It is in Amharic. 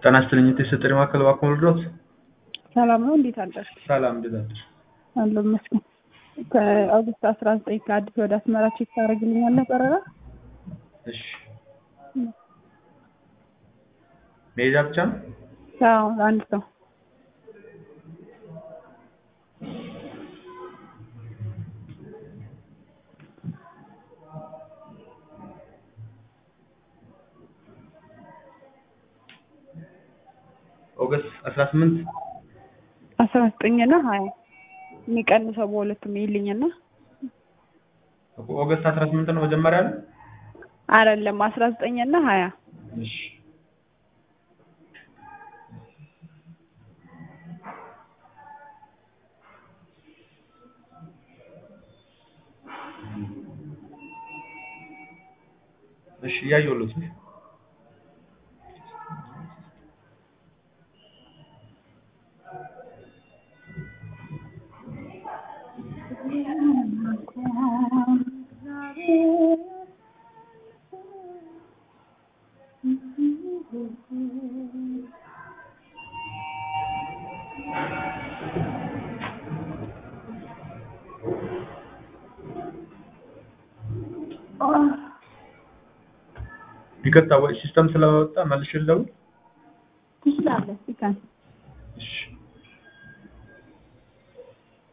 ጤና ይስጥልኝ የተሰጠኝ ማዕከል እባክዎ ልርዳዎት? ሰላም ነው። እንዴት አደርሽ? ሰላም እንዴት አደርሽ? አለሁ ይመስገን። ከኦገስት አስራ ዘጠኝ ከአዲስ ወደ አስመራ ቼክ ታደርግልኛለህ በረራ? እሺ መሄጃ ብቻ ነው? አዎ ለአንድ ሰው ኦገስት አስራ ስምንት አስራ ዘጠኝ እና ሀያ የሚቀንሰው በሁለቱም ይልኝና ኦገስት አስራ ስምንት ነው መጀመሪያ ነው? አይደለም አስራ ዘጠኝ እና ሀያ እሺ እሺ እያየሁልዎት ነው። ይቅርታ ወይ ሲስተም ስለወጣ መልሼ ልደውል? ትችላለህ። ይካን እሺ